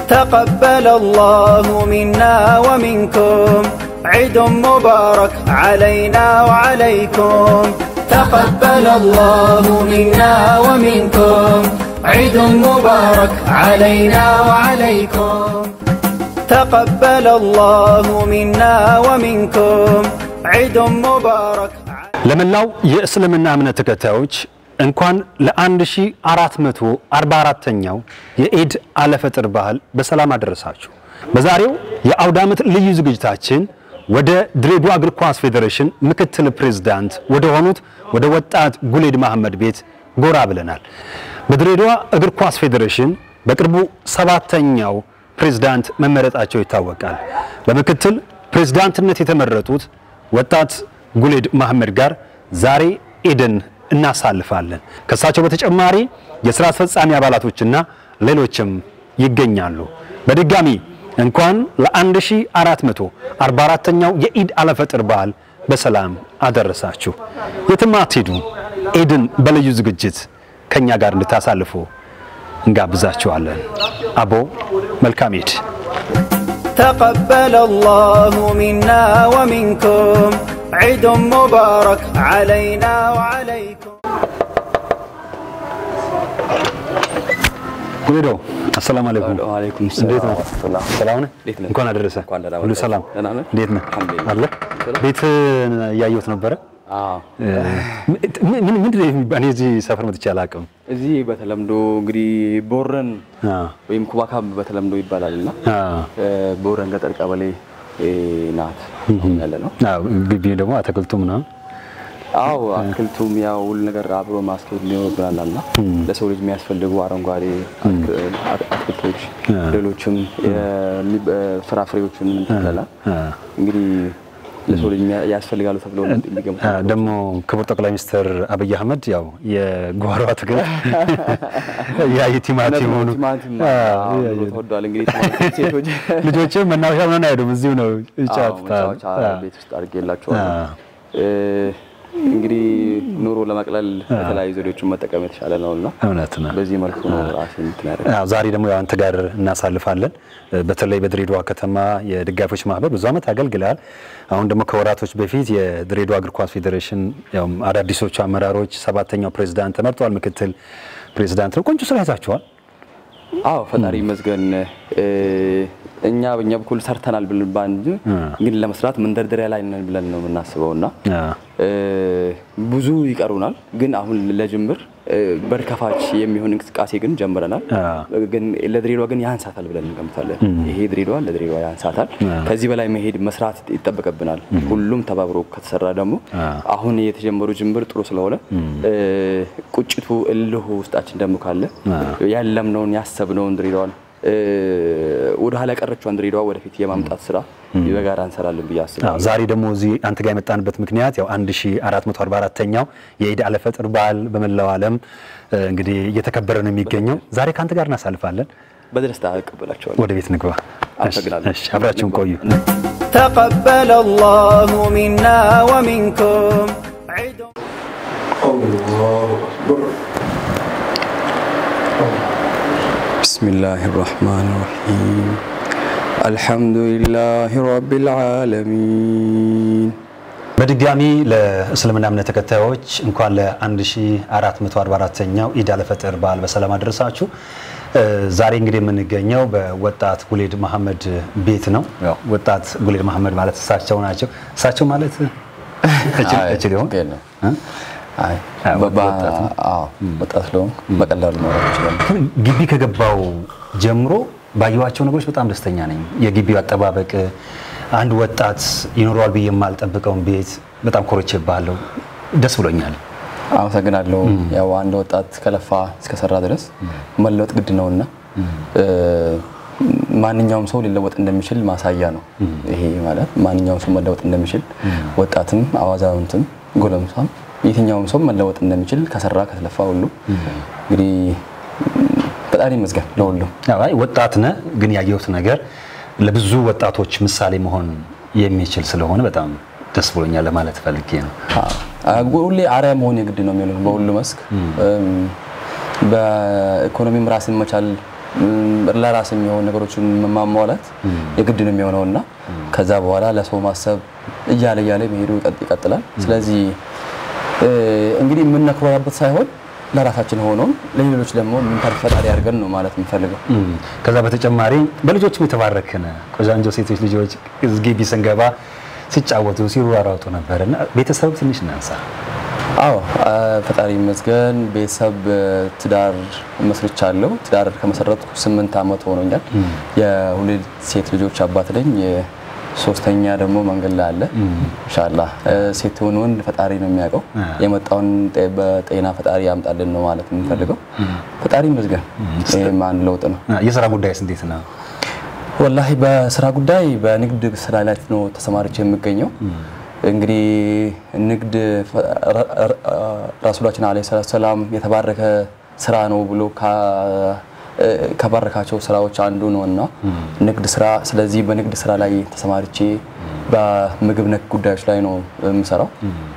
تقبل الله منا ومنكم عيد مبارك علينا وعليكم تقبل الله منا ومنكم عيد مبارك علينا وعليكم تقبل الله منا ومنكم عيد مبارك ለመላው የእስልምና እምነት ተከታዮች እንኳን ለ1444ኛው የኢድ አለፈጥር በዓል በሰላም አደረሳችሁ። በዛሬው የአውደ ዓመት ልዩ ዝግጅታችን ወደ ድሬዳዋ እግር ኳስ ፌዴሬሽን ምክትል ፕሬዝዳንት ወደ ሆኑት ወደ ወጣት ጉሌድ መሐመድ ቤት ጎራ ብለናል። በድሬዳዋ እግር ኳስ ፌዴሬሽን በቅርቡ ሰባተኛው ፕሬዝዳንት መመረጣቸው ይታወቃል። በምክትል ፕሬዝዳንትነት የተመረጡት ወጣት ጉሌድ መሐመድ ጋር ዛሬ ኢድን እናሳልፋለን። ከእሳቸው በተጨማሪ የሥራ አስፈጻሚ አባላቶችና ሌሎችም ይገኛሉ። በድጋሚ እንኳን ለ1444ኛው የኢድ አለፈጥር በዓል በሰላም አደረሳችሁ። የትም አትሄዱ። ኢድን በልዩ ዝግጅት ከእኛ ጋር እንድታሳልፉ እንጋብዛችኋለን። አቦ መልካም ኢድ። تقبل الله منا ومنكم عيد مبارك علينا وعليكم ጉሌዶ አሰላሙ አለይኩም። ወአለይኩም ሰላም እንዴት ነው? ወራህመቱላህ። ሰላም ነህ? እንዴት ነህ? እንኳን አደረሰ። እንኳን ደህና ሁሉ መጣህ። ሰላም? ደህና ነህ? እንዴት ነህ? አልሐምዱሊላህ። አለ ቤት እያየሁት ነበረ። አዎ ምን ምን ምንድን ነው የሚባ- እኔ እዚህ ሰፈር መጥቼ አላውቅም። እዚህ በተለምዶ እንግዲህ ቦረን አዎ ወይም ኩባካብ በተለምዶ ይባላል እና አዎ ቦረን ገጠር ቀበሌ እ, ናት አሁን ያለ ነው። አዎ ግቢ ደግሞ አትክልቱ ምናምን አዎ አትክልቱም ያው ሁሉ ነገር አብሮ ማስኬድ ሊኖርብናል እና ለሰው ልጅ የሚያስፈልጉ አረንጓዴ አትክ- አትክልቶች፣ ሌሎችም የሚ- ፍራፍሬዎችን እንተክላለን። አዎ። እንግዲህ ለሰው ልጅ የሚያ- ያስፈልጋሉ ተብሎ የሚገሙ አ፣ ደግሞ ክቡር ጠቅላይ ሚኒስትር አብይ አህመድ ያው የጓሮ አትክልት ያ የቲማቲም ሆኑ ቲማቲም አዎ፣ አዎ፣ ያ- ኑሮ ተወዷል። እንግዲህ ቲማቲም ሴቶች ልጆችም መናፈሻ ምናምን አይሄዱም፣ እዚሁ ነው አዎ፣ ይጫወቱታል። መጫወቻ አዎ። ቤት ውስጥ አድርጌላቸዋለሁ። አዎ። እ፣ እንግዲህ ኑሮ ለመቅለል የተለያዩ ዘዴዎችን መጠቀም የተሻለ ነው እና እውነት ነው። በዚህ መልኩ ነው ራሴ እንትን ያደረግ አዎ፣ ዛሬ ደግሞ ያው አንተ ጋር እናሳልፋለን። በተለይ በድሬዳዋ ከተማ የደጋፊዎች ማህበር ብዙ ዓመት አገልግለሃል። አሁን ደግሞ ከወራቶች በፊት የድሬዳዋ እግር ኳስ ፌዴሬሽን ያው አዳዲሶቹ አመራሮች ሰባተኛው ፕሬዝዳንት ተመርጠዋል። ምክትል ፕሬዝዳንት ነው። ቆንጆ ስራ ይዛችኋል። አዎ ፈጣሪ ይመስገን። እ፣ እኛ በእኛ በኩል ሰርተናል ብለን ባን እንጂ ግን ለመስራት መንደርደሪያ ላይ ነን ብለን ነው የምናስበው እና አዎ። እ፣ ብዙ ይቀሩናል። ግን አሁን ለጅምር እ፣ በር ከፋች የሚሆን እንቅስቃሴ ግን ጀምረናል። አዎ። ግን ለድሬዳዋ ግን ያንሳታል ብለን እንገምታለን። ይሄ ድሬዳዋ ለድሬዳዋ ያንሳታል። ከዚህ በላይ መሄድ መስራት ይጠበቅብናል። ሁሉም ተባብሮ ከተሰራ ደግሞ አሁን የተጀመሩ ጅምር ጥሩ ስለሆነ እ፣ ቁጭቱ እልሁ ውስጣችን ደግሞ ካለ ያለምነውን ያሰብነውን ድሬዳዋን እ፣ ወደ ኋላ ቀረችዋን ድሬዳዋ ወደፊት የማምጣት ስራ በጋራ እንሰራለን ብዬ አስባለሁ። አዎ፣ ዛሬ ደግሞ እዚህ አንተ ጋር የመጣንበት ምክንያት ያው 1444ኛው የኢድ አልፈጥር በዓል በመላው ዓለም እ፣ እንግዲህ እየተከበረ ነው የሚገኘው። ዛሬ ከአንተ ጋር እናሳልፋለን። በደስታ እቀበላቸዋለሁ። ወደ ቤት ንግባ። አመሰግናለሁ። እሺ፣ አብራችሁን ቆዩ። تقبل الله منا ومنكم عيد بسم الله الرحمن الرحيم الحمد لله رب العالمين በድጋሚ ለእስልምና እምነት ተከታዮች እንኳን ለ1444ኛው ኢድ አልፈጥር በዓል በሰላም አደረሳችሁ። እ፣ ዛሬ እንግዲህ የምንገኘው በወጣት ጉሌድ መሐመድ ቤት ነው። ያው ወጣት ጉሌድ መሐመድ ማለት እሳቸው ናቸው። እሳቸው ማለት እችል እችል ይሆን? ነው እ? አይ አዎ፣ በባ ወጣት ነው። አዎ ወጣት ስለሆንኩ በቀላሉ ማውራት ይችላል። ግን ግቢ ከገባው ጀምሮ ባየኋቸው ነገሮች በጣም ደስተኛ ነኝ። የግቢው አጠባበቅ አንድ ወጣት ይኖረዋል ብዬ የማልጠብቀውን ቤት በጣም ኮርቼብሃለሁ። ደስ ብሎኛል። አመሰግናለሁ። ያው አንድ ወጣት ከለፋ እስከሰራ ድረስ መለወጥ ግድ ነውና እ፣ ማንኛውም ሰው ሊለወጥ እንደሚችል ማሳያ ነው። ይሄ ማለት ማንኛውም ሰው መለወጥ እንደሚችል ወጣትም፣ አዋዛውንትም፣ ጎለምሳም የትኛውም ሰው መለወጥ እንደሚችል ከሰራ ከተለፋ ሁሉ እንግዲህ ፈጣሪ ይመስገን ለሁሉም። ያው አይ ወጣት ነህ፣ ግን ያየሁት ነገር ለብዙ ወጣቶች ምሳሌ መሆን የሚችል ስለሆነ በጣም ደስ ብሎኛል ለማለት ፈልጌ ነው። አዎ፣ ሁሌ አርአያ መሆን የግድ ነው የሚሆነው በሁሉ መስክ። እም፣ በኢኮኖሚም ራስን መቻል እም፣ ለራስ የሚሆኑ ነገሮችን ማሟላት የግድ ነው የሚሆነው እና ከዛ በኋላ ለሰው ማሰብ እያለ እያለ መሄዱ ይቀጥ- ይቀጥላል። ስለዚህ እ፣ እንግዲህ የምናኮራበት ሳይሆን ለራሳችን ሆኖም ለሌሎች ደግሞ የምንተርፍ ፈጣሪ አድርገን ነው ማለት የምፈልገው። እም፣ ከዛ በተጨማሪ በልጆችም የተባረክን ቆንጆ ሴቶች ልጆች ግቢ ስንገባ ሲጫወቱ ሲሯሯጡ ነበር እና ቤተሰብ ትንሽ እናንሳ። አዎ አ፣ ፈጣሪ ይመስገን ቤተሰብ እ፣ ትዳር መስርቻለሁ። ትዳር ከመሰረትኩ ስምንት ዓመት ሆኖኛል። የሁለት ሴት ልጆች አባት ነኝ። ሶስተኛ ደግሞ መንገድ ላይ አለ። ኢንሻአላህ እ፣ ሴት ሆን ወንድ ፈጣሪ ነው የሚያውቀው። የመጣውን ጤ- በጤና ፈጣሪ ያምጣልን ነው ማለት የምንፈልገው። ፈጣሪ ይመስገን። ይህም አንድ ለውጥ ነው። የስራ ጉዳይስ እንዴት ነው? ወላሂ በስራ ጉዳይ በንግድ ስራ ላይ ነው ተሰማርቼ የምገኘው። እንግዲህ ንግድ ፈ- ረ- ረ- ረሱላችን አለይሂ ሰላቱ ሰላም የተባረከ ስራ ነው ብሎ ካ- እ፣ ከባረካቸው ስራዎች አንዱ ነው እና ንግድ ስራ። ስለዚህ በንግድ ስራ ላይ ተሰማርቼ በምግብ ነክ ጉዳዮች ላይ ነው የምሰራው።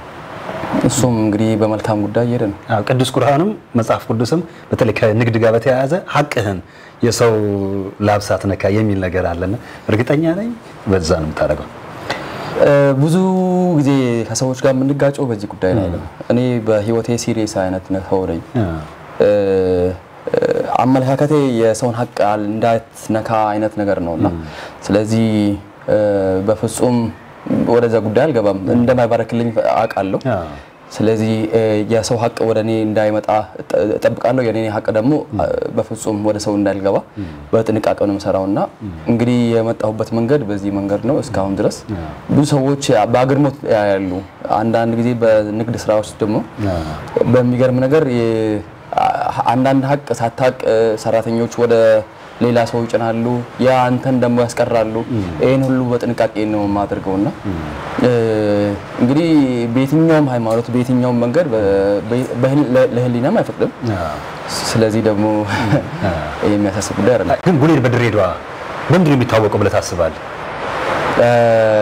እሱም እንግዲህ በመልካም ጉዳይ እየሄደ ነው። አዎ፣ ቅዱስ ቁርአንም መጽሐፍ ቅዱስም በተለይ ከንግድ ጋር በተያያዘ ሀቅህን የሰው ላብ ሳትነካ የሚል ነገር አለና እርግጠኛ ነኝ በዛ ነው የምታደርገው። እ፣ ብዙ ጊዜ ከሰዎች ጋር የምንጋጨው በዚህ ጉዳይ ላይ ነው። እኔ በህይወቴ ሲሪየስ አይነት ሰው ነኝ። እ፣ እ፣ አመለካከቴ የሰውን ሀቅ አል- እንዳትነካ አይነት ነገር ነው እና ስለዚህ እ፣ በፍጹም ወደዛ ጉዳይ አልገባም። እንደማይባረክልኝ አውቃለሁ። አዎ። ስለዚህ እ፣ የሰው ሀቅ ወደ እኔ እንዳይመጣ እጠ- እጠብቃለሁ። የኔ ሀቅ ደግሞ እ፣ በፍጹም ወደ ሰው እንዳልገባ በጥንቃቄ ነው የምሰራው እና እንግዲህ የመጣሁበት መንገድ በዚህ መንገድ ነው እስካሁን ድረስ። ብዙ ሰዎች በአግርሞት ያያሉ። አንዳንድ ጊዜ በንግድ ስራ ውስጥ ደግሞ በሚገርም ነገር የ- አ- አንዳንድ ሀቅ ሳታቅ እ፣ ሰራተኞች ወደ ሌላ ሰው ይጭናሉ። ያ አንተን ደግሞ ያስቀራሉ። ይህን ሁሉ በጥንቃቄ ነው የማደርገው እና እ፣ እንግዲህ በየትኛውም ሃይማኖት በየትኛውም መንገድ በ- በ- በህል- ለ- ለህሊናም አይፈቅድም። ስለዚህ ደግሞ ይህ የሚያሳስብ ጉዳይ አይደለም። ግን ጉሌድ በድሬዳዋ በምንድን ነው የሚታወቀው ብለህ ታስባለህ? እ፣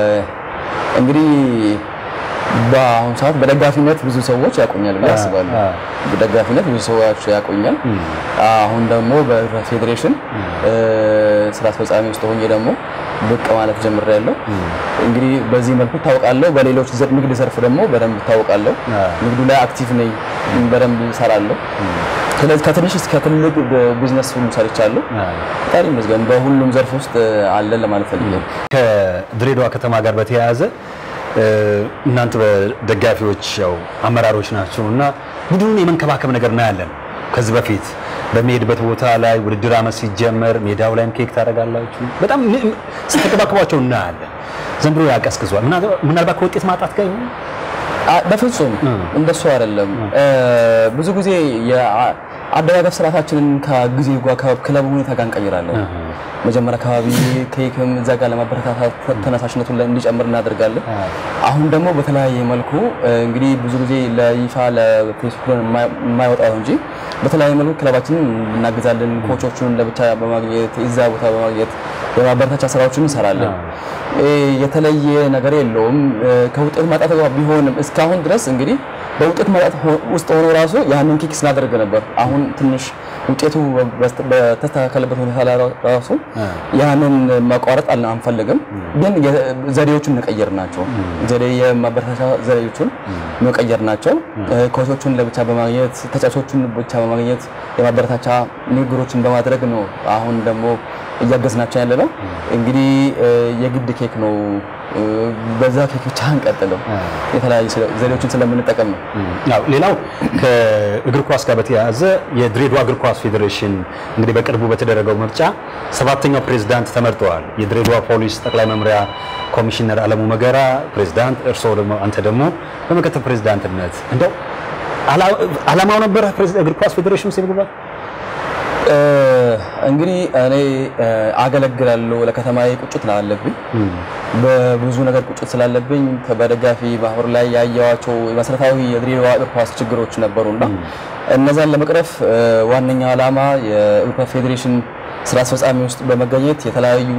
እንግዲህ በአሁኑ ሰዓት በደጋፊነት ብዙ ሰዎች ያቆኛል ብዬ አስባለሁ። አ። በደጋፊነት ብዙ ሰዎች ያቆኛል። አሁን ደግሞ በፌዴሬሽን እ፣ ስራ አስፈጻሚ ውስጥ ሆኜ ደግሞ ብቅ ማለት ጀምሬያለሁ። እንግዲህ በዚህ መልኩ እታወቃለሁ። በሌሎች ዘ- ንግድ ዘርፍ ደግሞ በደንብ እታወቃለሁ። አ። ንግዱ ላይ አክቲቭ ነኝ፣ በደንብ እሰራለሁ። ስለዚህ ከትንሽ እስከ ትልቅ ቢዝነስ ሁሉ ሰርቻለሁ። ፈጣሪ ይመስገን በሁሉም ዘርፍ ውስጥ አለን ለማለት ፈልጌ ነው። ከድሬዳዋ ከተማ ጋር በተያያዘ እ፣ እናንተ በደጋፊዎች ያው አመራሮች ናቸው እና ቡድኑን የመንከባከብ ነገር እናያለን። ከዚህ በፊት በሚሄድበት ቦታ ላይ ውድድር አመት ሲጀመር ሜዳው ላይም ኬክ ታደርጋላችሁ። በጣም ም- ም- ስትንከባከቧቸው እናያለን። ዘንድሮ ያቀዝቅዟል። ምናልባት ምናልባት ከውጤት ማጣት ጋር ይሆን? አ- በፍጹም እንደሱ አይደለም። እ፣ ብዙ ጊዜ የአደጋገፍ ስርዓታችንን ከጊዜ ጋር ከክለቡ ሁኔታ ጋር እንቀይራለን። መጀመሪያ አካባቢ ኬክም እዛ ጋር ለማበረታታት ተነሳሽነቱን ላይ እንዲጨምር እናደርጋለን። አሁን ደግሞ በተለያየ መልኩ እ፣ እንግዲህ ብዙ ጊዜ ለይፋ ለፌስቡክ የማይ- የማይወጣው እንጂ በተለያየ መልኩ ክለባችንን እናግዛለን። ኮቾቹን ለብቻ በማግኘት እዛ ቦታ በማግኘት የማበረታቻ ስራዎችን እንሰራለን። እ፣ የተለየ ነገር የለውም። እ፣ ከውጤት ማጣት ጋር ቢሆንም እስካሁን ድረስ እንግዲህ በውጤት ማጣት ሆ- ውስጥ ሆኖ ራሱ ያንን ኬክ ስናደርግ ነበር። አሁን ትንሽ ውጤቱ በስተ- በተስተካከለበት ሁኔታ ላይ ራሱ ያንን ማቋረጥ አለ- አንፈልግም፣ ግን የ- ዘዴዎቹን መቀየር ናቸው። ዘዴ የማበረታቻ ዘዴዎቹን መቀየር ናቸው። እ፣ ኮቾቹን ለብቻ በማግኘት ተጫዋቾቹን ብቻ በማግኘት የማበረታቻ ንግግሮችን በማድረግ ነው አሁን ደግሞ እያገዝናቸው ያለ ነው። እንግዲህ እ፣ የግድ ኬክ ነው እ፣ በዛ ኬክ ብቻ አንቀጥልም። የተለያዩ ስለ- ዘዴዎችን ስለምንጠቀም ነው። ያው ሌላው ከእግር ኳስ ጋር በተያያዘ የድሬዳዋ እግር ኳስ ፌዴሬሽን እንግዲህ በቅርቡ በተደረገው ምርጫ ሰባተኛው ፕሬዝዳንት ተመርጠዋል። የድሬዳዋ ፖሊስ ጠቅላይ መምሪያ ኮሚሽነር አለሙ መገራ ፕሬዝዳንት፣ እርስዎ ደግሞ አንተ ደግሞ በምክትል ፕሬዝዳንትነት እንደው አላ- አላማው ነበረ ፕሬዝ- እግር ኳስ ፌዴሬሽን ውስጥ የመግባት? እ፣ እንግዲህ እኔ እ፣ አገለግላለሁ። ለከተማዬ ቁጭት ስላለብኝ በብዙ ነገር ቁጭት ስላለብኝ በደጋፊ ማህበር ላይ ያየዋቸው መሰረታዊ የድሬዳዋ እግር ኳስ ችግሮች ነበሩና እነዛን ለመቅረፍ እ፣ ዋነኛ ዓላማ የእግር ኳስ ፌዴሬሽን ስራ አስፈጻሚ ውስጥ በመገኘት የተለያዩ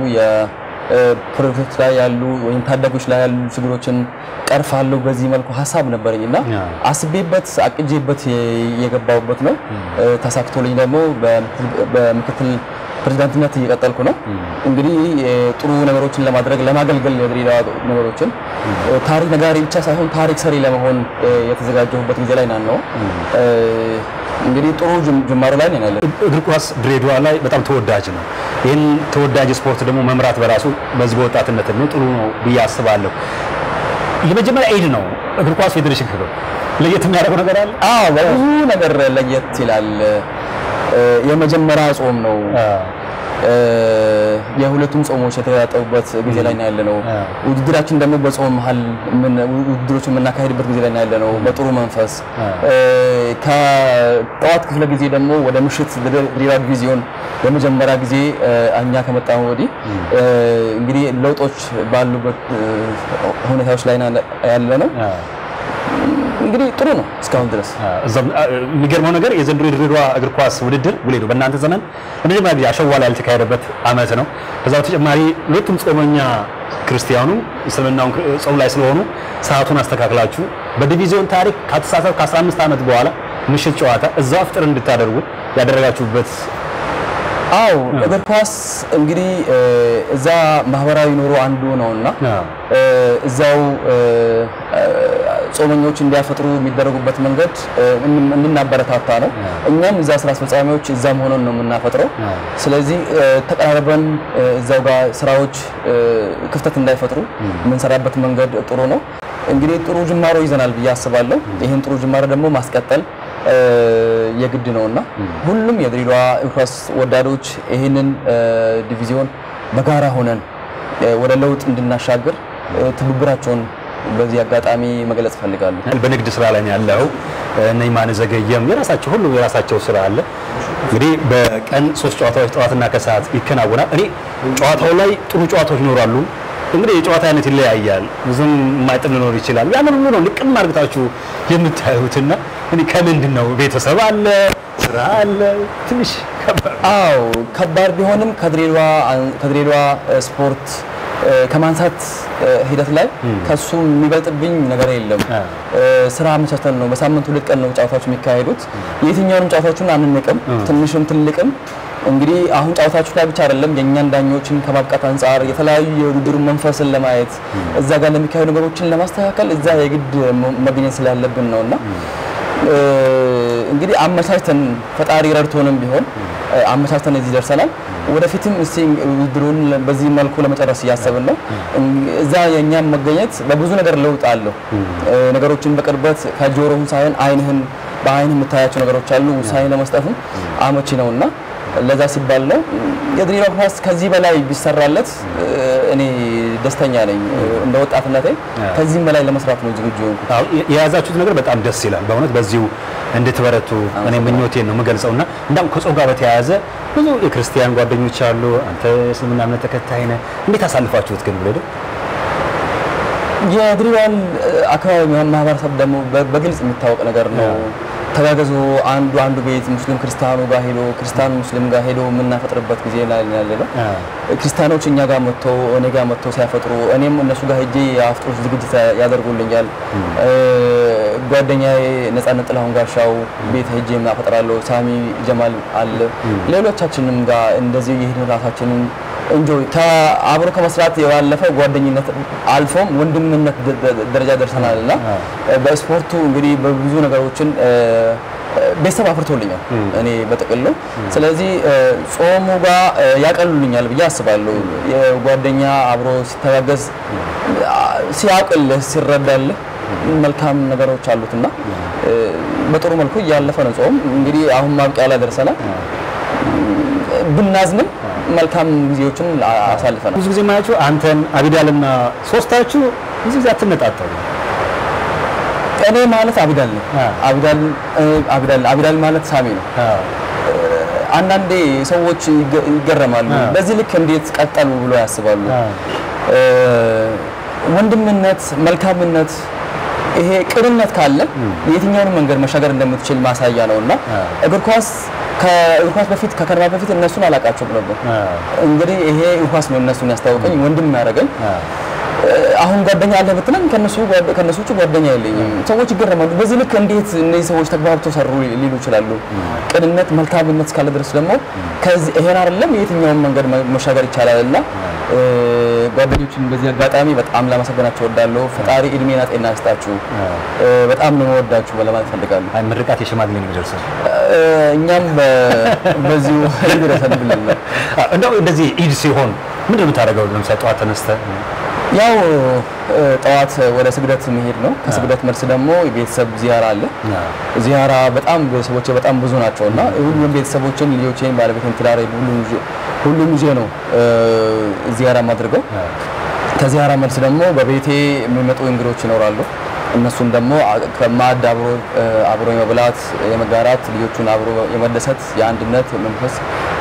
የፕሮጀክቶች ላይ ያሉ ወይም ታዳጊዎች ላይ ያሉ ችግሮችን ቀርፋለሁ በዚህ መልኩ ሀሳብ ነበረኝ እና ያ። አስቤበት አቅጄበት የ- የገባሁበት ነው። እ፣ ተሳክቶልኝ ደግሞ በምክትል- በምክትል ፕሬዝዳንትነት እየቀጠልኩ ነው። እንግዲህ እ፣ ጥሩ ነገሮችን ለማድረግ ለማገልገል የድሬዳዋ ነገሮችን እ፣ ታሪክ ነጋሪ ብቻ ሳይሆን ታሪክ ሰሪ ለመሆን እ፣ የተዘጋጀሁበት ጊዜ ላይ ናን ነው። እ፣ እንግዲህ ጥሩ ጅም- ጅማሮ ላይ ነን ያለን። እግር ኳስ ድሬዳዋ ላይ በጣም ተወዳጅ ነው። ይህን ተወዳጅ ስፖርት ደግሞ መምራት በራሱ በዚህ በወጣትነት ነው ጥሩ ነው ብዬ አስባለሁ። የመጀመሪያ ኤድ ነው እግር ኳስ ፌዴሬሽን ክብር ለየት የሚያደርገው ነገር አለ። አዎ በብዙ ነገር ለየት ይላል። እ፣ የመጀመሪያ ጾም ነው። እ፣ የሁለቱም ጾሞች የተያጠቡበት ጊዜ ላይ ነው ያለ ነው። ውድድራችን ደግሞ በጾም መሀል ምን- ውድድሮችን የምናካሄድበት ጊዜ ላይ ነው ያለ ነው። በጥሩ መንፈስ እ፣ ከጠዋት ክፍለ ጊዜ ደግሞ ወደ ምሽት ድሬዳዋ ዲቪዚዮን የመጀመሪያ ጊዜ እ፣ እኛ ከመጣን ወዲህ እ፣ እንግዲህ ለውጦች ባሉበት እ፣ ሁኔታዎች ላይ ነው ያለ ነው። እንግዲህ ጥሩ ነው እስካሁን ድረስ። እዛም አ- የሚገርመው ነገር የዘንድሮ የድሬዳዋ እግር ኳስ ውድድር ውሌ ነው በእናንተ ዘመን ለመጀመሪያ ጊዜ አሸዋ ላይ ያልተካሄደበት ዓመት ነው። ከዛ በተጨማሪ ሁለቱም ጾመኛ ክርስቲያኑ እስልምናውን ጾም ላይ ስለሆኑ ሰዓቱን አስተካክላችሁ በዲቪዚዮን ታሪክ ከተሳሳት ከ15 ዓመት በኋላ ምሽት ጨዋታ እዛው ፍጥር እንድታደርጉ ያደረጋችሁበት አው እግር ኳስ እንግዲህ እ፣ እዛ ማህበራዊ ኑሮ አንዱ ነውና አዎ። እ፣ እዛው እ፣ እ፣ ጾመኞች እንዲያፈጥሩ የሚደረጉበት መንገድ እ፣ እን- እንድናበረታታ ነው። እኛም እዛ ስራ አስፈጻሚዎች እዛም ሆነን ነው የምናፈጥረው። ስለዚህ እ፣ ተቀራርበን እ፣ እዛው ጋር ስራዎች እ፣ ክፍተት እንዳይፈጥሩ የምንሰራበት መንገድ ጥሩ ነው። እንግዲህ ጥሩ ጅማሮ ይዘናል ብዬ አስባለሁ። ይህን ጥሩ ጅማሮ ደግሞ ማስቀጠል እ፣ የግድ ነውና ሁሉም የድሬዳዋ እግር ኳስ ወዳዶች ይህንን እ፣ ዲቪዚዮን በጋራ ሆነን እ፣ ወደ ለውጥ እንድናሻግር እ፣ ትብብራቸውን በዚህ አጋጣሚ መግለጽ እፈልጋለሁ። በንግድ ስራ ላይ ነው ያለው። እነ ይማነ ዘገየም የራሳቸው ሁሉ የራሳቸው ስራ አለ። እንግዲህ በቀን ሶስት ጨዋታዎች ጠዋትና ከሰዓት ይከናወናል። እኔ ጨዋታው ላይ ጥሩ ጨዋታዎች ይኖራሉ። እንግዲህ የጨዋታ አይነት ይለያያል። ብዙም የማይጥም ሊኖር ይችላል። ያንን ሁሉ ነው ልቅም አድርጋችሁ የምታዩትና እኔ ከምንድን ነው ቤተሰብ አለ፣ ስራ አለ፣ ትንሽ ከባድ አዎ ከባድ ቢሆንም ከድሬዳዋ ከድሬዳዋ እ፣ ስፖርት እ፣ ከማንሳት እ፣ ሂደት ላይ ከሱ የሚበልጥብኝ ነገር የለም። አ። እ፣ ስራ አመቻችተን ነው በሳምንት ሁለት ቀን ነው ጨዋታዎች የሚካሄዱት። የትኛውንም ጨዋታዎችን አንንቅም፣ ትንሽም ትልቅም። እንግዲህ አሁን ጨዋታዎች ላይ ብቻ አይደለም የእኛን ዳኞችን ከማብቃት አንጻር የተለያዩ የውድድሩ መንፈስን ለማየት እዛ ጋር ለሚካሄዱ ነገሮችን ለማስተካከል እዛ የግድ መ- መገኘት ስላለብን ነው እና እ፣ እንግዲህ አመቻችተን ፈጣሪ ረድቶንም ቢሆን እ፣ አመቻችተን እዚህ ደርሰናል። ወደፊትም እስቲ ውድድሩን በዚህ መልኩ ለመጨረስ እያሰብን ነው። እን- እዛ የእኛም መገኘት በብዙ ነገር ለውጥ አለው። እ፣ ነገሮችን በቅርበት ከጆሮህን ሳይሆን አይንህን በአይን የምታያቸው ነገሮች አሉ። ውሳኔ ለመስጠትም አመቺ ነውና ለዛ ሲባል ነው የድሬዳዋ ኳስ ከዚህ በላይ ቢሰራለት እ፣ እኔ ደስተኛ ነኝ። እ፣ እንደ ወጣትነቴ ከዚህም በላይ ለመስራት ነው ዝግጁ የሆንኩት። አዎ፣ የ- የያዛችሁት ነገር በጣም ደስ ይላል። በእውነት በዚሁ እንድትበረቱ እኔ ምኞቴን ነው የምገልጸው እና እንዳውም ከጾም ጋር በተያያዘ ብዙ የክርስቲያን ጓደኞች አሉ። አንተ የእስልምና እምነት ተከታይ ነህ። እንዴት አሳልፋችሁት ግን ብለህ የድሬዳዋን እ፣ አካባቢ ማህበረሰብ ደግሞ በ- በግልጽ የሚታወቅ ነገር ነው። ተጋገዞ አንዱ አንዱ ቤት ሙስሊም ክርስቲያኑ ጋር ሄዶ ክርስቲያኑ ሙስሊም ጋር ሄዶ የምናፈጥርበት ጊዜ ላይ ነው ያለ ነው። ክርስቲያኖች እኛ ጋር መጥተው እኔ ጋር መጥተው ሲያፈጥሩ እኔም እነሱ ጋር ሄጄ የአፍጥሮች ዝግጅት ያደርጉልኛል። እ፣ ጓደኛዬ ነጻነት ጥላሁን ጋሻው ቤት ሄጄ አፈጥራለሁ። ሳሚ ጀማል አለ። ሌሎቻችንም ጋር እንደዚህ የሄድን ራሳችንን እንጆይ ከአብሮ ከመስራት ያለፈ ጓደኝነት አልፎም ወንድምነት ደ- ደ- ደረጃ ደርሰናል እና በስፖርቱ እንግዲህ በብዙ ነገሮችን እ፣ ቤተሰብ አፍርቶልኛል እኔ በጥቅሉ። ስለዚህ እ፣ ጾሙ ጋር እ፣ ያቀሉልኛል ብዬ አስባለሁ። የጓደኛ አብሮ ሲተጋገዝ አ፣ ሲያውቅልህ ሲረዳልህ መልካም ነገሮች አሉትና እ፣ በጥሩ መልኩ እያለፈ ነው ጾም። እንግዲህ አሁን ማብቂያ ላይ ደርሰናል። ብናዝንም መልካም ጊዜዎችን አ- አሳልፈናል። ብዙ ጊዜ ማያችሁ አንተን አቢዳልና ሶስታችሁ ብዙ ጊዜ አትነጣጠሉ። እኔ ማለት አቢዳል ነው። አ። አቢዳል እ፣ አቢዳል አቢዳል ማለት ሳሚ ነው። አንዳንዴ ሰዎች ይገ- ይገረማሉ። አ። በዚህ ልክ እንዴት ቀጠሉ ብሎ ያስባሉ። አ። እ፣ ወንድምነት፣ መልካምነት ይሄ ቅንነት ካለ የትኛውንም መንገድ መሻገር እንደምትችል ማሳያ ነው እና አ። እግር ኳስ ከእግር ኳስ በፊት ከከነማ በፊት እነሱን አላውቃቸውም ነበር። እንግዲህ ይሄ እግር ኳስ ነው እነሱን ያስታወቀኝ ወንድም ያደረገኝ አሁን ጓደኛ አለ ብትለኝ ከነሱ ጓደ- ከነሱ ውጭ ጓደኛ የለኝም። ሰዎች ይገረማሉ። በዚህ ልክ እንዴት እነዚህ ሰዎች ተግባብተው ሰሩ ሊሉ ይችላሉ። ቅንነት፣ መልካምነት እስካለ ድረስ ደግሞ ከዚህ ይሄን አይደለም የትኛውን መንገድ መ- መሻገር ይቻላል እና እ፣ ጓደኞችን በዚህ አጋጣሚ በጣም ላመሰግናቸው እወዳለሁ። ፈጣሪ እድሜና ጤና ይስጣችሁ። እ፣ በጣም ነው የምወዳችሁ ለማለት እፈልጋለሁ። አይ ምርቃት የሽማግሌ ነው የሚደርሰው። እ፣ እኛም በ- በዚሁ ይድረሰን ብለን ነው እንደው እንደዚህ ኢድ ሲሆን ምንድን ነው የምታደርገው? ለምሳሌ ጠዋት ተነስተህ ያው እ፣ ጠዋት ወደ ስግደት መሄድ ነው። ከስግደት መልስ ደግሞ የቤተሰብ ዚያራ አለ። ዚያራ በጣም ቤተሰቦቼ በጣም ብዙ ናቸው እና ሁሉም ቤተሰቦችን፣ ልጆቼን፣ ባለቤቴን፣ ትዳሬ ሁሉም ይዤ- ሁሉም ይዤ ነው እ፣ ዚያራ የማድርገው። ከዚያራ መልስ ደግሞ በቤቴ የሚመጡ እንግዶች ይኖራሉ። እነሱን ደግሞ አ- ከማዕድ አብሮ እ፣ አብሮ የመብላት የመጋራት ልጆቹን አብሮ የመደሰት የአንድነት መንፈስ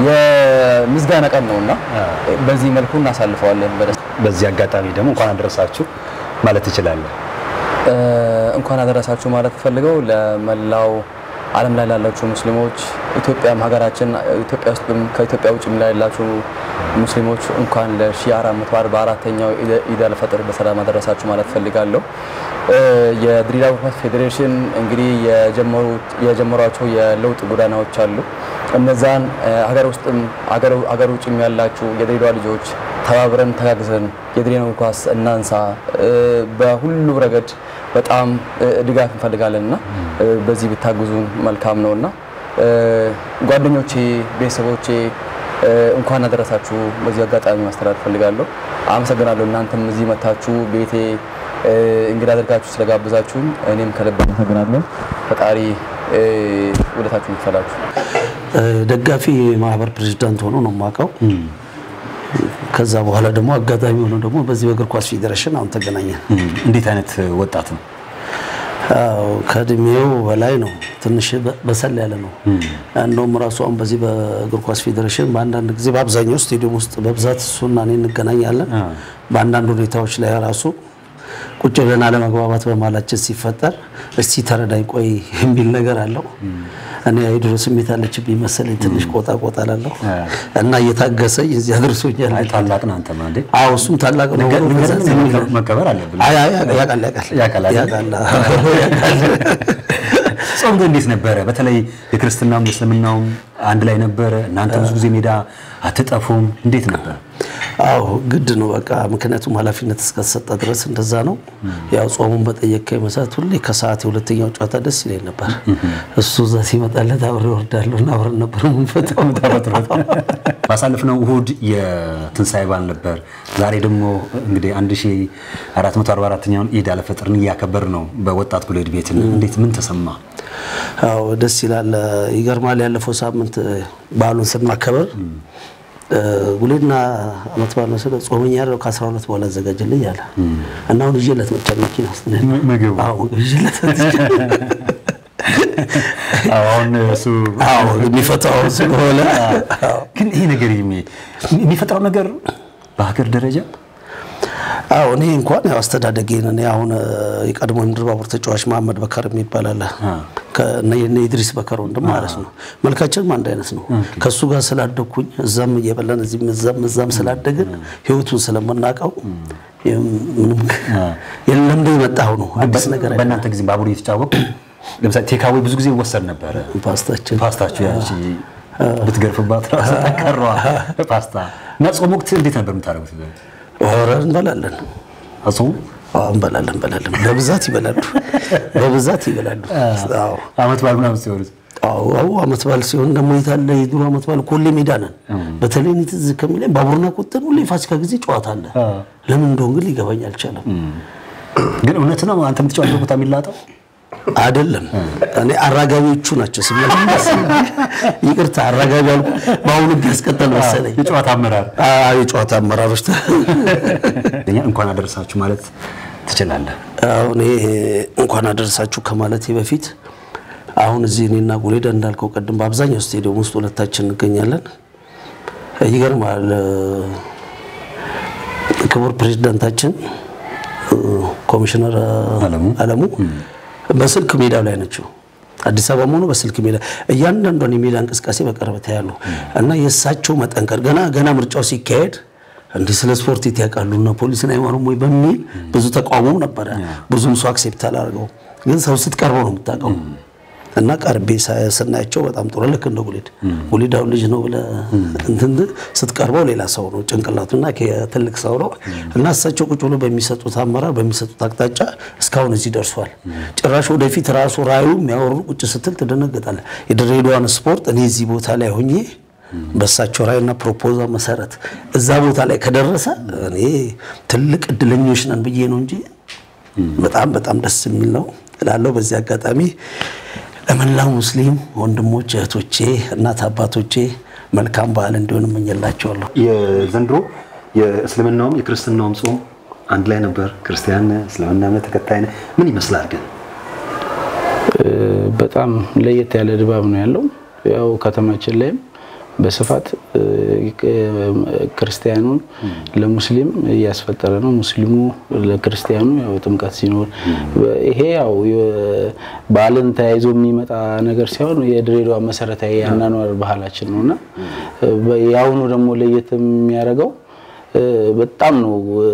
የምስጋና ቀን ነው እና በዚህ መልኩ እናሳልፈዋለን በደስታ በዚህ አጋጣሚ ደግሞ እንኳን አደረሳችሁ ማለት ትችላለህ። እ፣ እንኳን አደረሳችሁ ማለት ፈልገው ለመላው ዓለም ላይ ላላችሁ ሙስሊሞች ኢትዮጵያም ሀገራችን ኢትዮጵያ ውስጥ ከኢትዮጵያ ውጭ ላይ ያላችሁ ሙስሊሞች እንኳን ለ1444ኛው ኢድ አልፈጥር በሰላም አደረሳችሁ ማለት ፈልጋለሁ። እ፣ የድሬዳዋ እግር ኳስ ፌዴሬሽን እንግዲህ የጀመሩት የጀመሯቸው የለውጥ ጎዳናዎች አሉ። እነዛን እ፣ ሀገር ውስጥም ሀገር- ሀገር ውጭም ያላችሁ የድሬዳዋ ልጆች ተባብረን ተጋግዘን የድሬዳዋ እግር ኳስ እናንሳ። እ፣ በሁሉ ረገድ በጣም እ፣ ድጋፍ እንፈልጋለን እና እ፣ በዚህ ብታግዙን መልካም ነው እና እ፣ ጓደኞቼ፣ ቤተሰቦቼ እ፣ እንኳን አደረሳችሁ በዚህ አጋጣሚ ማስተላለፍ ፈልጋለሁ። አመሰግናለሁ። እናንተም እዚህ መታችሁ ቤቴ እ፣ እንግዳ አድርጋችሁ ስለጋበዛችሁኝ እኔም ከልብ አመሰግናለሁ። ፈጣሪ እ፣ ውለታችሁን ይክፈላችሁ። ደጋፊ ማህበር ፕሬዚዳንት ሆኖ ነው የማውቀው። ከዛ በኋላ ደግሞ አጋጣሚ ሆኖ ደግሞ በዚህ በእግር ኳስ ፌዴሬሽን አሁን ተገናኘን። እንዴት አይነት ወጣት ነው? አዎ ከእድሜው በላይ ነው፣ ትንሽ በ- በሰል ያለ ነው። እንደውም ራሱ አሁን በዚህ በእግር ኳስ ፌዴሬሽን በአንዳንድ ጊዜ በአብዛኛው ስቴዲየም ውስጥ በብዛት እሱና እኔ እንገናኛለን። በአንዳንድ ሁኔታዎች ላይ ራሱ ቁጭ ብለን አለመግባባት በማላችን ሲፈጠር እስቲ ተረዳኝ ቆይ የሚል ነገር አለው። እኔ የድሮ ስሜት አለችብኝ መሰለኝ ትንሽ ቆጣ ቆጣ ላለሁ እና እየታገሰኝ እዚህ አድርሶኛል። አይ ታላቅ ነህ አንተ ማለት አዎ እሱም ታላቅ ነው። ነገር- በዛ ነገር ዝም ብሎ- መቀበር አለብን። አይ አይ ያውቃል ያውቃል ያውቃል አይደል? ያውቃል አዎ፣ ያውቃል። ጾም ግን እንዴት ነበረ? በተለይ የክርስትናውም የእስልምናውም አንድ ላይ ነበረ። እናንተ ብዙ ጊዜ ሜዳ አትጠፉም። እንዴት ነበር? አዎ ግድ ነው በቃ ምክንያቱም ኃላፊነት እስከተሰጠ ድረስ እንደዛ ነው። ያው ጾሙን በጠየቀኝ መሰረት ሁሌ ከሰዓት የሁለተኛው ጨዋታ ደስ ይለኝ ነበር። እሱ እዛ ሲመጣለት አብሬ እወርዳለሁ እና አብረን ነበር የምንፈታው። ባሳለፍነው እሁድ የትንሣኤ በዓል ነበር። ዛሬ ደግሞ እንግዲህ 1444ኛውን ኢድ አልፈጥርን እያከበር ነው በወጣት ጉሌድ ቤት። እንዴት ምን ተሰማ? አዎ ደስ ይላል። ይገርማል። ያለፈው ሳምንት በዓሉን ስናከበር ጉሌድና አመት በዓል ነው ስለ ጾመኛ ያለው ከ12 በኋላ አዘጋጅልኝ አለ እና አሁን ይዤለት መጣ መኪና ውስጥ ነው። ምግቡ አዎ ይዤለት አሁን እሱ አዎ የሚፈታው ስለሆነ አዎ ግን ይሄ ነገር የሚ- የሚፈጥረው ነገር በሀገር ደረጃ አዎ እኔ እንኳን ያው አስተዳደጌን እኔ አሁን እ፣ የቀድሞ የምድር ባቡር ተጫዋች መሀመድ በከር የሚባል አለ ከእነ የእነ ኢድሪስ በከር ወንድም ማለት ነው። መልካችንም አንድ አይነት ነው። ከእሱ ጋር ስላደግኩኝ እዛም እየበላን እዚህም እዛም እዛም ስላደግን ህይወቱን ስለምናውቀው ምንም የለም እንደ የመጣው ነው አዲስ ነገር አይደለም። በእናንተ ጊዜ ባቡር እየተጫወቁ ለምሳሌ ቴካዌ ብዙ ጊዜ ይወሰድ ነበረ። ፓስታችን ፓስታችሁ ያቺ ብትገርፍባት ራሱ ጠንከሯ ፓስታ እና ጾም ወቅት እንዴት ነበር የምታደርጉት? ኧረ እንበላለን አጾሙ አዎ እንበላለን እንበላለን በብዛት ይበላሉ በብዛት ይበላሉ አዎ አመት በዓል ምናምን ሲሆኑት አዎ አዎ አመት በዓል ሲሆን ደግሞ የታለ የድሮ አመት በዓል እኮ ሁሌ ሜዳ ነን። በተለይ እኔ ትዝ ከሚለኝ ባቡርና ቁጥን ሁሌ ፋሲካ ጊዜ ጨዋታ አለ። ለምን እንደሆነ ግን ሊገባኝ አልቻለም። ግን እውነት ነው አንተ የምትጫወተው ቦታ የሚላጠው አይደለም እኔ አራጋቢዎቹ ናቸው ስመለስ ይቅርታ አራጋቢ አልኩ። በአሁኑ ህግ ያስቀጠል መሰለኝ የጨዋታ አመራር አዎ የጨዋታ አመራሮች እኛ እንኳን አደረሳችሁ ማለት ትችላለህ። አሁን ይሄ እንኳን አደረሳችሁ ከማለቴ በፊት አሁን እዚህ እኔና ጉሌዳ እንዳልከው ቅድም በአብዛኛው ስቴዲየም ውስጥ ሁለታችን እንገኛለን። ይገርማል። ክቡር ፕሬዚዳንታችን ኮሚሽነር አለሙ አለሙ በስልክ ሜዳው ላይ ናቸው። አዲስ አበባ ሆኖ በስልክ ሜዳ እያንዳንዷን የሜዳ እንቅስቃሴ በቅርበት ያሉ እና የእሳቸው መጠንቀር ገና ገና ምርጫው ሲካሄድ እንዲህ ስለ ስፖርት የት ያውቃሉ እና ፖሊስን አይማሩም ወይ በሚል ብዙ ተቃውሞም ነበረ። ብዙም ሰው አክሴፕት አላደርገው። ግን ሰው ስትቀርበው ነው የምታውቀው። እና ቀርቤ ሳ- ስናያቸው በጣም ጥሩ ልክ እንደ ጉሊድ ጉሊድ አሁን ልጅ ነው ብለህ እንትን ስትቀርበው ሌላ ሰው ነው ጭንቅላቱና ትልቅ ሰው ነው እና እሳቸው ቁጭ ብሎ በሚሰጡት አመራር በሚሰጡት አቅጣጫ እስካሁን እዚህ ደርሷል። ጭራሽ ወደፊት ራሱ ራዩ የሚያወሩ ቁጭ ስትል ትደነገጣለህ። የድሬዳዋን ስፖርት እኔ እዚህ ቦታ ላይ ሆኜ በእሳቸው ራዕይና ፕሮፖዛል መሰረት እዛ ቦታ ላይ ከደረሰ እኔ ትልቅ እድለኞች ነን ብዬ ነው እንጂ በጣም በጣም ደስ የሚል ነው እላለሁ። በዚህ አጋጣሚ ለመላው ሙስሊም ወንድሞች እህቶቼ፣ እናት አባቶቼ መልካም በዓል እንዲሆን እመኝላቸዋለሁ። የዘንድሮ የእስልምናውም የክርስትናውም ጾም አንድ ላይ ነበር። ክርስቲያን እስልምና እምነት ተከታይ ነህ። ምን ይመስላል ግን? በጣም ለየት ያለ ድባብ ነው ያለው። ያው ከተማችን ላይም በስፋት እ፣ ክርስቲያኑን ለሙስሊም እያስፈጠረ ነው። ሙስሊሙ ለክርስቲያኑ ያው ጥምቀት ሲኖር ይሄ ያው የ- በዓልን ተያይዞ የሚመጣ ነገር ሳይሆን የድሬዳዋ መሰረታዊ የአኗኗር ባህላችን ነው እና እ፣ የአሁኑ ደግሞ ለየት የሚያደርገው እ፣ በጣም ነው እ፣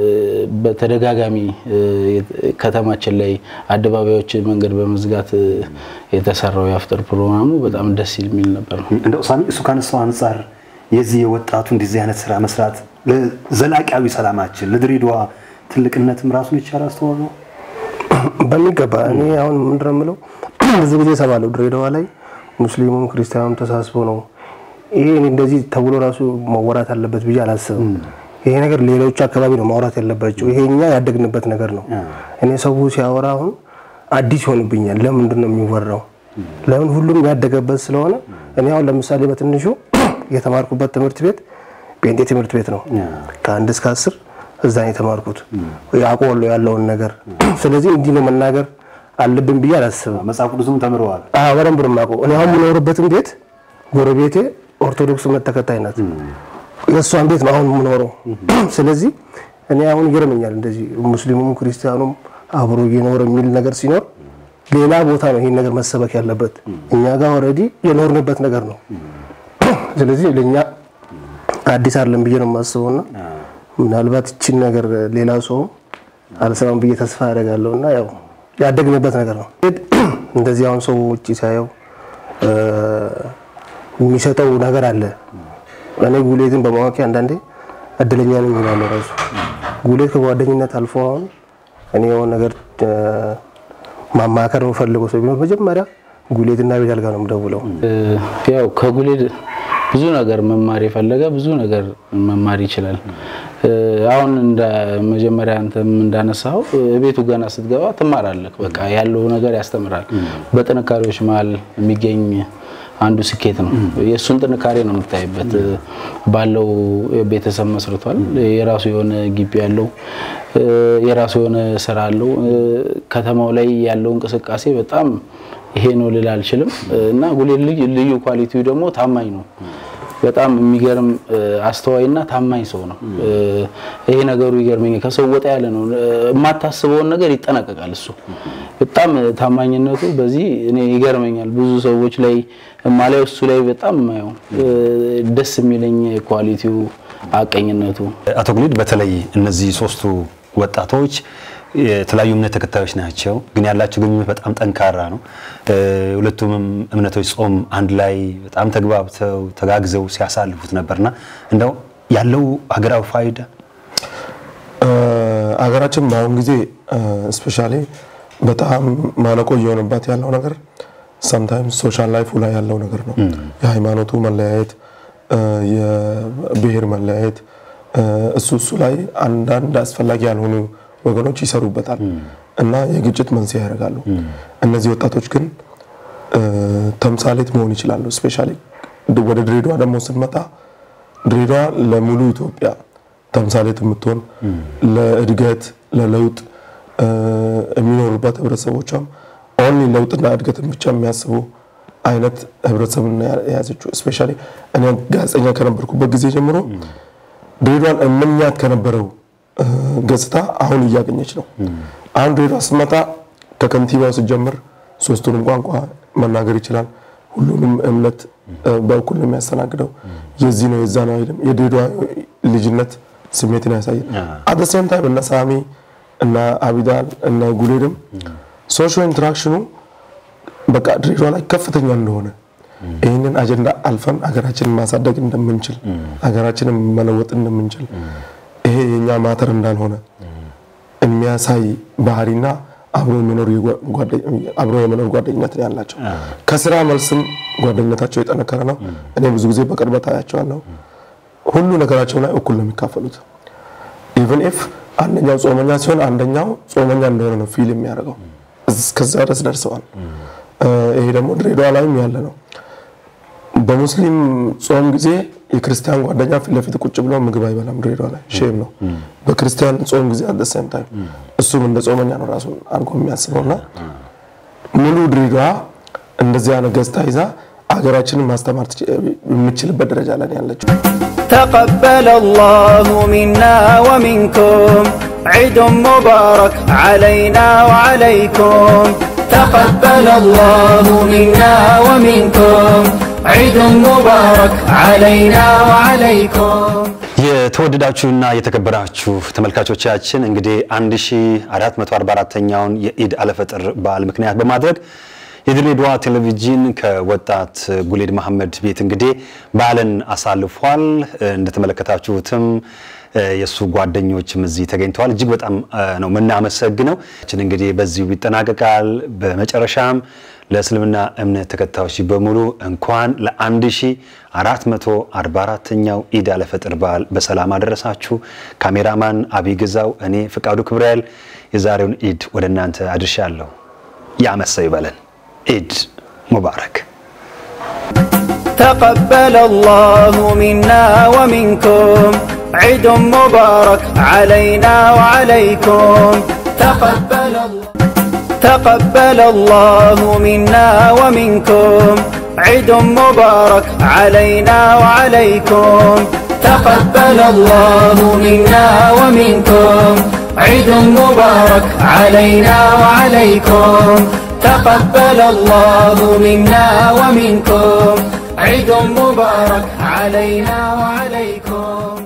በተደጋጋሚ እ፣ ከተማችን ላይ አደባባዮች መንገድ በመዝጋት እ፣ የተሰራው የአፍጥር ፕሮግራሙ በጣም ደስ የሚል ነበር ነው። እንደው ሳሚ እሱ ካነሳው አንጻር የዚህ የወጣቱ እንደዚህ አይነት ስራ መስራት ለዘላቂያዊ ሰላማችን ለድሬዳዋ ትልቅነትም ራሱን የቻለ አስተዋጽኦ ነው። በሚገባ እኔ አሁን ምንድን ነው የምለው ብዙ ጊዜ እሰማለሁ ድሬዳዋ ላይ ሙስሊሙም ክርስቲያኑም ተሳስቦ ነው ይሄ እኔ እንደዚህ ተብሎ ራሱ መወራት አለበት ብዬ አላስብም። ይሄ ነገር ሌሎች አካባቢ ነው ማውራት ያለባቸው። ይሄ እኛ ያደግንበት ነገር ነው። እኔ ሰው ሲያወራ አሁን አዲስ ይሆንብኛል። ለምንድን ነው የሚወራው? ለምን ሁሉም ያደገበት ስለሆነ እኔ አሁን ለምሳሌ በትንሹ የተማርኩበት ትምህርት ቤት ጴንጤ ትምህርት ቤት ነው። ከአንድ እስከ አስር እዛ ነው የተማርኩት አውቀዋለሁ ያለውን ነገር። ስለዚህ እንዲህ ነው መናገር አለብን ብዬ አላስብም። መጽሐፍ ቅዱስም ተምረዋል። አዎ በደንብ ነው የማውቀው። እኔ አሁን የምኖርበትም ቤት ጎረቤቴ ኦርቶዶክስ እምነት ተከታይ ናት። የእሷን ቤት ነው አሁን የምኖረው። ስለዚህ እኔ አሁን ይገርመኛል እንደዚህ ሙስሊሙም ክርስቲያኑም አብሮ እየኖረ የሚል ነገር ሲኖር ሌላ ቦታ ነው ይሄን ነገር መሰበክ ያለበት። እኛ ጋር ኦልሬዲ የኖርንበት ነገር ነው። ስለዚህ ለእኛ አዲስ አይደለም ብዬ ነው የማስበውና ምናልባት ይችን ነገር ሌላ ሰው አልሰማም ብዬ ተስፋ ያደርጋለሁ እና ያው ያደግንበት ነገር ነው። እንደዚህ አሁን ሰው ውጭ ሳየው እ፣ የሚሰጠው ነገር አለ። እኔ ጉሌትን በማወቂ አንዳንዴ እድለኛ ነኝ እላለሁ። ራሱ ጉሌት ከጓደኝነት አልፎ አሁን እኔ የሆነ ነገር እ፣ ማማከር የምፈልገው ሰው ቢኖር መጀመሪያ ጉሌትና ቤት ጋር ነው የምደውለው። እ፣ ያው ከጉሌድ ብዙ ነገር መማር የፈለገ ብዙ ነገር መማር ይችላል። እ፣ አሁን እንደ መጀመሪያ አንተም እንዳነሳው እ፣ ቤቱ ገና ስትገባ ትማራለህ። በቃ ያለው ነገር ያስተምራል። በጥንካሬዎች መሀል የሚገኝ አንዱ ስኬት ነው። የእሱን ጥንካሬ ነው የምታይበት። እ፣ ባለው ቤተሰብ መስርቷል። የራሱ የሆነ ግቢ ያለው እ፣ የራሱ የሆነ ስራ አለው። እ፣ ከተማው ላይ ያለው እንቅስቃሴ በጣም ይሄ ነው ልል አልችልም። እና ጉሌት ልዩ ልዩ ኳሊቲው ደግሞ ታማኝ ነው። በጣም የሚገርም እ፣ አስተዋይና ታማኝ ሰው ነው። እ፣ ይሄ ነገሩ ይገርመኛል። ከሰው ወጣ ያለ ነው። እ፣ የማታስበውን ነገር ይጠነቀቃል እሱ። በጣም ታማኝነቱ በዚህ እኔ ይገርመኛል። ብዙ ሰዎች ላይ ማላየው እሱ ላይ በጣም የማየው እ፣ ደስ የሚለኝ ኳሊቲው አቀኝነቱ አቶ ጉሊድ በተለይ እነዚህ ሶስቱ ወጣቶች የተለያዩ እምነት ተከታዮች ናቸው፣ ግን ያላቸው ግንኙነት በጣም ጠንካራ ነው። እ፣ ሁለቱም እምነቶች ጾም አንድ ላይ በጣም ተግባብተው ተጋግዘው ሲያሳልፉት ነበርና እንደው ያለው ሀገራዊ ፋይዳ አገራችን በአሁን ጊዜ ስፔሻሊ በጣም ማነቆ እየሆነባት ያለው ነገር ሰምታይምስ ሶሻል ላይፉ ላይ ያለው ነገር ነው። የሃይማኖቱ መለያየት፣ እ፣ የብሔር መለያየት እ፣ እሱ እሱ ላይ አንዳንድ አስፈላጊ ያልሆኑ ወገኖች ይሰሩበታል እና የግጭት መንስኤ ያደርጋሉ። እነዚህ ወጣቶች ግን እ፣ ተምሳሌት መሆን ይችላሉ። ስፔሻሊ ወደ ድሬዳዋ ደግሞ ስንመጣ ድሬዳዋ ለሙሉ ኢትዮጵያ ተምሳሌት የምትሆን ለእድገት ለለውጥ እ፣ የሚኖሩባት ህብረተሰቦቿም ኦንሊ ለውጥና እድገትን ብቻ የሚያስቡ አይነት ህብረተሰብን የያዘችው ስፔሻሊ እኔ ጋዜጠኛ ከነበርኩበት ጊዜ ጀምሮ ድሬዳዋን እመኛት ከነበረው እ፣ ገጽታ አሁን እያገኘች ነው። አሁን ድሬዳዋ ስትመጣ ከከንቲባው ስትጀምር ሶስቱንም ቋንቋ መናገር ይችላል። ሁሉንም እምነት እ፣ በእኩል ነው የሚያስተናግደው። የዚህ ነው የዛ ነው አይልም። የድሬዳዋ ልጅነት ስሜትን ያሳያል። አት ሴም ታይም እነ ሳሚ እነ አቢዳን እነ ጉሌድም ሶሾ ኢንተራክሽኑ በቃ ድሬዳዋ ላይ ከፍተኛ እንደሆነ ይህንን አጀንዳ አልፈን ሀገራችንን ማሳደግ እንደምንችል ሀገራችንን መለወጥ እንደምንችል ይሄ የኛ ማተር እንዳልሆነ የሚያሳይ ባህሪና አብሮ የመኖር የጓ- ጓደኝ- አብሮ የመኖር ጓደኝነት ነው ያላቸው። ከስራ መልስም ጓደኝነታቸው የጠነከረ ነው። እኔ ብዙ ጊዜ በቅርበት አያቸዋለሁ። ሁሉ ነገራቸው ላይ እኩል ነው የሚካፈሉት። ኢቨን ኢፍ አንደኛው ጾመኛ ሲሆን አንደኛው ጾመኛ እንደሆነ ነው ፊል የሚያደርገው። እስከዛ ድረስ ደርሰዋል። እ፣ ይሄ ደግሞ ድሬዳዋ ላይም ያለ ነው። በሙስሊም ጾም ጊዜ የክርስቲያን ጓደኛ ፊት ለፊት ቁጭ ብሎ ምግብ አይበላም። ድሬዳዋ ላይ ሼም ነው። በክርስቲያን ጾም ጊዜ አት ሰም ታይም እሱም እንደ ጾመኛ ነው ራሱን አድርጎ የሚያስበው እና ሙሉ ድሬዳዋ እንደዚህ አይነት ገጽታ ይዛ ሀገራችንን ማስተማር ትች- የምችልበት ደረጃ ላይ ነው ያለችው። تقبل الله منا ومنكم عيد مبارك علينا وعليكم تقبل الله منا ومنكم عيد مبارك علينا وعليكم የተወደዳችሁና የተከበራችሁ ተመልካቾቻችን እንግዲህ 1444ኛውን የኢድ አልፈጥር በዓል ምክንያት በማድረግ የድሬዳዋ ቴሌቪዥን ከወጣት ጉሌድ መሐመድ ቤት እንግዲህ በዓልን አሳልፏል። እንደተመለከታችሁትም የእሱ ጓደኞችም እዚህ ተገኝተዋል። እጅግ በጣም ነው የምናመሰግነው። ችን እንግዲህ በዚሁ ይጠናቀቃል። በመጨረሻም ለእስልምና እምነት ተከታዮች በሙሉ እንኳን ለ1444ኛው ኢድ አልፈጥር በዓል በሰላም አደረሳችሁ። ካሜራማን አብይ ግዛው፣ እኔ ፍቃዱ ክብራኤል የዛሬውን ኢድ ወደ እናንተ አድርሻለሁ። ያመሰው ይበለን። ኢድ ሙባረክ። تقبل الله منا ومنكم عيد مبارك علينا وعليكم تقبل الله تقبل الله منا ومنكم عيد مبارك علينا وعليكم تقبل الله منا ومنكم عيد مبارك علينا وعليكم تقبل الله منا ومنكم عيد مبارك علينا وعليكم